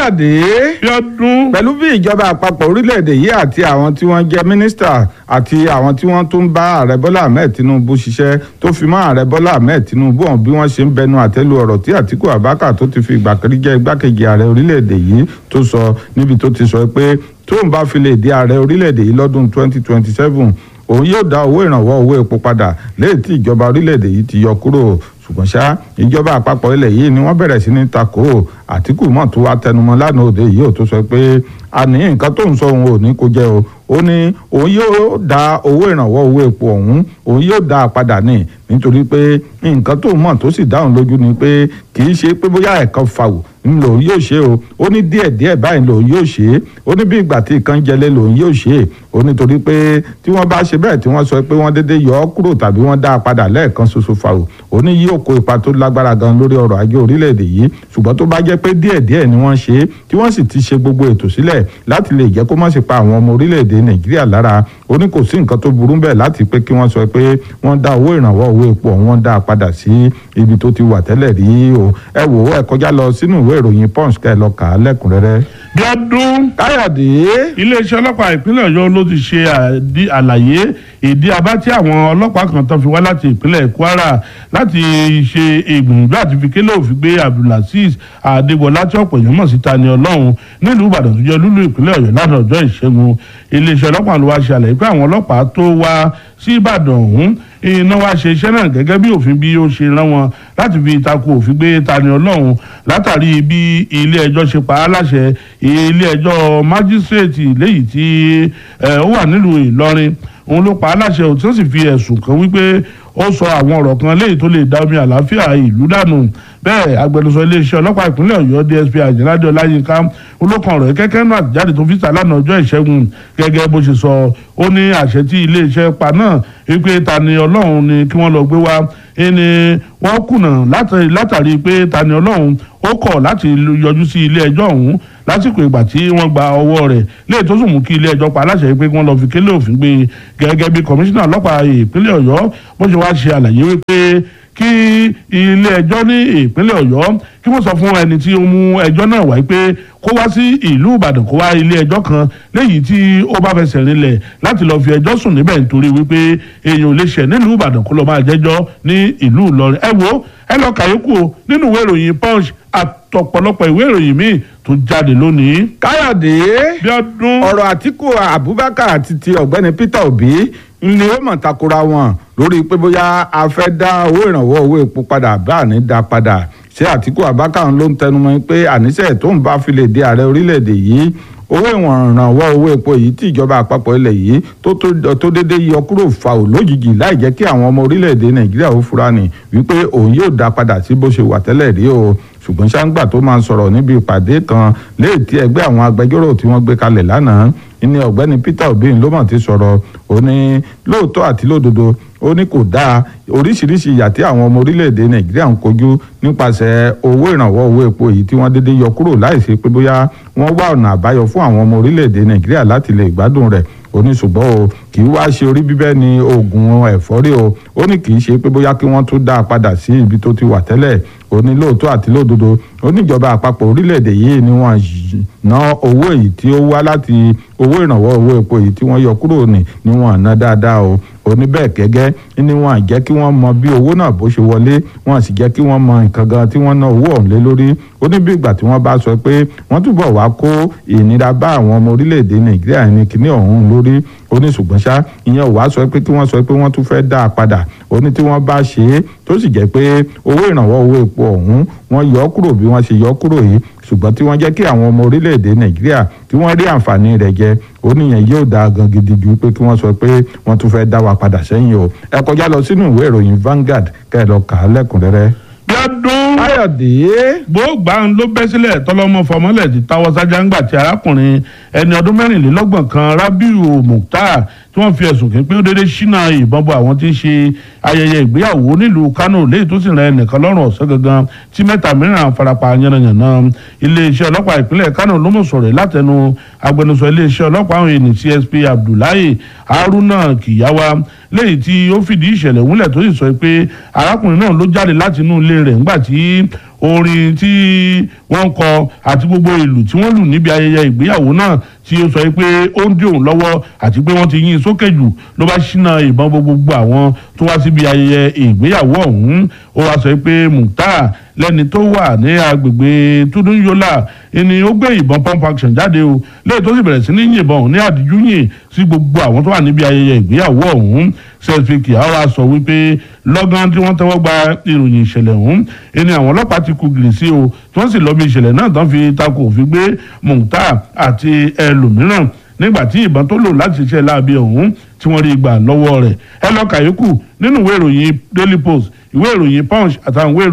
káyọ̀dé bí ọdún pẹ̀lú bí ìjọba àpapọ̀ orílẹ̀-èdè yìí àti àwọn tí wọ́n jẹ́ mínísítà àti àwọn tí wọ́n tún bá ààrẹ bọ́lá ahmed tinubu ṣiṣẹ́ tó fi mọ́ ààrẹ bọ́lá ahmed tinubu hàn bí wọ́n ṣe ń bẹnu àtẹ́lu ọ̀rọ̀ tí àtíkù abaka tó ti fi ìgbà kan rí jẹ́ igbákejì ààrẹ orílẹ̀-èdè yìí tó sọ níbi tó ti sọ pé tóun bá fi lè di ààrẹ orílẹ̀-èdè yìí lọ́dún 2027 òun yóò dá owó ìrànwọ́ owó epo padà léyìí tí ìjọba orílẹ̀-èdè yìí ti yọ kúrò ṣùgbọ́n ṣá ìjọba àpapọ̀ ilẹ̀ yìí ni wọ́n bẹ̀rẹ̀ sí ní takò àtìkù mọ̀ tó wá tẹnumọ́ lánàá òde yìí ò tó sọ pé àní nǹkan tó ń sọ òun ò ní kó jẹ́ o ó ní òun yóò dá owó ìrànwọ́ owó epo ọ̀hún òun yóò dá a padà ní nítorí pé nǹkan tó mọ̀ tó sì dáhùn lójú ni pé kì í ṣe pé bóyá ẹ̀kan fàwọ̀ ń lòun yóò ṣe o ó ní díẹ̀ díẹ̀ báyìí lòun yóò ṣe é ó ní bí ìgbà tí ìkan jẹlé lòun yóò ṣe é ó nítorí pé tí wọ́n bá ṣe bẹ́ẹ̀ tí wọ́n sọ pé wọ́n dédé yọ ọ́ kúrò tàbí wọ́n dá a padà lẹ́ẹ̀kan ṣoṣo fàwọ̀ ó ní yóò kó ipa tó lágbára gan lórí ọrọ̀ ajé orílẹ̀-èdè yìí ṣùgbọ́n tó bá jẹ́ pé díẹ̀ díẹ̀ ni wọ́n ṣe é tí wọ́n sì ti ṣe gbogbo ètò sílẹ̀ láti lè jẹ́ kó má ṣe pa àwọn ọmọ orílẹ̀-èdè nàìjíríà lára ó ní kò sí nǹkan tó burú bẹ́ẹ̀ láti pé kí wọ́n sọ pé wọ́n dá owó ìrànwọ́ owó epo ọ̀hún wọ́n dá a padà sí ibi tó ti wà tẹ́lẹ̀ rí o ẹ wò ó ẹ kọjá lọ sínú ìwé ìròyìn punch kẹ́ ẹ lọ kà á lẹ́kùnrẹ́rẹ́. bí ọdún káyọ̀dé iléeṣẹ́ ọlọ́pàá ìpínlẹ̀ ọ̀yọ́ ló ti ṣe àdí- àlàyé ìdí abá tí àwọn ọlọ́pàá kan tó fi wá láti ìpínlẹ̀ kwara láti ṣe ìgbìyànjú àti fi kélé òfin gbé abdulaziz adégbọlá tí ọ̀pọ̀ èèyàn mọ̀ sí Tani Ọlọ́run nílùú ìbàdàn tó jẹ́ lúlú ìpínlẹ̀ ọ̀yọ́ lánàá ọjọ́ ìṣẹ́gun iléeṣẹ́ ọlọ́pàá ló wá ṣe àlàyé pé àwọn ọlọ́pàá tó wá sí ìbàdàn ọ̀hún iná wá ṣe iṣẹ́ náà gẹ́gẹ́ bí òfin bí ó ṣe rán wọn láti fi tako òfin gbé Tani Ọlọ́run látàrí bí ilé ẹjọ́ ṣe pa á láṣẹ ilé ẹjọ́ májísírèètì léyìí tí ẹ, ó wà nílùú Ìlọrin òun ló pa á láṣẹ ò tí ó sì fi ẹ̀sùn kan wípé ó sọ àwọn ọ̀rọ̀ kan léyìí tó lè dá omi àlàáfíà ìlú dànù bẹ́ẹ̀ agbẹnusọ iléeṣẹ́ ọlọ́pàá ìpínlẹ̀ Ọ̀yọ́ DSP Àjàládé Ọláyínká olókan ọ̀rọ̀ kẹ́kẹ́ náà àtijáde tó fi sà lánàá ọjọ́ ìṣẹ́gun gẹ́gẹ́ bó ṣe sọ ó ní àṣẹ tí iléeṣẹ́ pa náà wípé Tani Ọlọ́run ni kí wọ́n lọ gbé wá ẹni wọ́n kùnà látàrí- látàrí pé Tani Ọlọ́run ó kọ̀ láti yọjú sí ilé ẹjọ́ ọ̀hún lásìkò ìgbà tí wọ́n gba ọwọ́ rẹ̀ léè tó sì mú kí ilé ẹjọ́ pa aláṣẹ pé kí wọ́n lọ fi kélé òfin gbé e gẹ́gẹ́ bí kọmíṣánná ọlọ́pàá ìpínlẹ̀ Ọ̀yọ́ bó ṣe wá ṣe àlàyé wípé kí ilé ẹjọ́ ní ìpínlẹ̀ Ọ̀yọ́ kí wọ́n sọ fún ẹni tí ó mú ẹjọ́ náà wáyé pé kó wá sí ìlú Ìbàdàn kó wá ilé ẹjọ́ kan léyìí tí ó bá fẹsẹ̀ rinlẹ̀ láti lọ́ọ́ fi ẹjọ́ sùn níbẹ̀ nítorí wípé èèyàn ò lè ṣẹ̀ nílùú Ìbàdàn kó lọ́ọ́ máa jẹ́jọ́ ní ìlú Ìlọrin ẹ wo ẹ lọ kàyókù o nínú ìwé ìròyìn Punch àtọ̀pọ̀lọpọ̀ ìwé ìròyìn míì tó jáde lónìí. káyọ̀dé bí ọdún ọ̀rọ̀ àtìkù abubakar àti ti ọ̀gbẹ́ni peter obi ni ó mọ̀ takora wọn lórí pé bóyá a fẹ́ dá owó ìrànwọ́ owó epo padà bá àní dá padà ṣé àtìkù abubakar ló ń tẹnumọ́ pé àníṣe tó ń bá fi lè di ààrẹ orílẹ̀-èdè yìí owó ìwọ̀n ìrànwọ́ owó epo yìí tí ìjọba àpapọ̀ ilẹ̀ yìí tó tó tó dédé yọ kúrò fà ó lójijì láì jẹ́ kí àwọn ọmọ orílẹ̀-èdè nàìjíríà ó fura ní wípé òun yóò dá padà sí bó ṣe wà tẹ́lẹ̀ rí o ṣùgbọ́n ṣáńgbà tó máa ń sọ̀rọ̀ níbi ìpàdé kan léè tí ẹgbẹ́ àwọn agbẹjọ́rò tí wọ́n gbé kalẹ̀ lánàá ní ọ̀gbẹ́ni Peter Obi ló mọ̀ ti sọ̀rọ̀ ó ní lóòótọ́ àti lódodo ó ní kò dáa oríṣiríṣi ìyà tí àwọn ọmọ orílẹ̀-èdè Nàìjíríà ń kojú nípasẹ̀ owó ìrànwọ́ owó epo yìí tí wọ́n dédé yọ kúrò láìsí pé bóyá wọ́n wá ọ̀nà àbáyọ fún àwọn ọmọ orílẹ̀-èdè Nàìjíríà láti lè gbádùn rẹ̀ ó ní ṣùgbọ́n o kì í wá ṣe orí bíbẹ́ ni oògùn ẹ̀fọ́rí o ó ní kì í ṣe pé bóyá kí wọ́n tún dá a padà sí ibi tó ti wà tẹ́lẹ̀ ó ní lóòótọ́ àti lódodo ó ní ìjọba àpapọ̀ orílẹ̀-èdè yìí ni wọ́n ná owó èyí tí ó wá láti owó ìrànwọ́ owó epo èyí tí wọ́n yọ kúrò ní ni wọ́n ná dáadáa o ó ní bẹ́ẹ̀ gẹ́gẹ́ ni wọ́n jẹ́ kí wọ́n mọ bí owó náà bó ṣe wọlé wọ́n sì jẹ́ kí wọ́n mọ nǹkan gan tí wọ́n ná owó ọ̀hún lé lórí ó ní bí ìgbà tí wọ́n bá sọ pé wọ́n túbọ̀ wá kó ìnira bá àwọn ọmọ orílẹ̀-èdè nàìjíríà ní kíní ọ̀hún lórí ó ní ṣùgbọ́n ṣá ìyẹn ò wá sọ pé kí wọ́n sọ pé wọ́n tún fẹ́ dá a padà ó ní tí wọ́n bá ṣe é tó sì jẹ́ pé owó ìrànwọ́ owó epo ọ̀hún wọ́n yọ ọ́ kúrò bí wọ́n ṣe yọ ọ́ kúrò yìí ṣùgbọ́n tí wọ́n jẹ́ kí àwọn ọmọ orílẹ̀-èdè nàìjíríà tí wọ́n rí àǹfààní rẹ̀ jẹ ó níyẹn yóò dáa gan gidi ju pé kí wọ́n sọ pé wọ́n tún fẹ́ dá wa padà sẹ́yìn o ẹ kọjá lọ sínú ìwé ìròyìn Vanguard kẹ́ ẹ lọ kà á lẹ́kùnrẹ́rẹ́. bí ọdún káyọ̀dé gbóògbà ń ló bẹ́ sílẹ̀ tọ́lọ́mọ fọmọ́lẹ̀ ti táwọ́ sájà ńgbà tí arákùnrin ẹni ọdún mẹ́rìnlélọ́gbọ̀n kan Rabiu Mukhtar tí wọ́n fi ẹ̀sùn kí pé ó dédé ṣínà ìbọn bọ àwọn tí ń ṣe ayẹyẹ ìgbéyàwó nílùú Kánò léyìí tó sì rẹ ẹnìkan lọ́rùn ọ̀sẹ̀ gangan tí mẹ́ta mìíràn farapa yánnayànna iléeṣẹ́ ọlọ́pàá ìpínlẹ̀ Kánò ló mọ̀ sọ̀rọ̀ látẹnu agbẹnusọ iléeṣẹ́ ọlọ́pàá àwọn ènìyàn CSP Abdullahi Haruna Kiyawa léyìí tí ó fìdí ìṣẹ̀lẹ̀ múlẹ̀ tó sì sọ pé arákùnrin náà ló jáde láti inú ilé rẹ̀ ńgbà tí orin tí wọ́n ń kọ àti gbogbo ìlù tí wọ́n lù níbi ayẹyẹ ìgbéyàwó náà tí ó sọ pé ó ń dí òun lọ́wọ́ àti pé wọ́n ti yín sókè jù ló bá ṣínà ìbọn gbogbo àwọn tó wá síbi ayẹyẹ ìgbéyàwó ọ̀hún ó wá sọ pé Mukhtar lẹ́ni tó wà ní agbègbè Tudunyola ni ó gbé ìbọn pump action jáde o lẹ́yìn tó sì bẹ̀rẹ̀ sí ní yìnbọn ní àdìjú yìn sí gbogbo àwọn tó wà níbi ayẹyẹ ìgbéyàwó ọ̀hún sẹ́ẹ̀fìkì àwa sọ wípé lọ́gán tí wọ́n tẹ́wọ́ gba ìròyìn ìṣẹ̀lẹ̀ ọ̀hún ẹni àwọn ọlọ́pàá ti kú gìrì sí o tí wọ́n sì lọ bí ìṣẹ̀lẹ̀ náà tán fi takò òfin gbé Mukhtar àti ẹlòmíràn nígbà tí ìbọn tó lò láti ṣiṣẹ́ láabi ọ̀hún tí wọ́n rí gbà lọ́wọ́ rẹ̀ ẹ lọ kàyékù nínú ìwé ìròyìn Daily Post ìwé ìròyìn Punch àtàwọn ìwé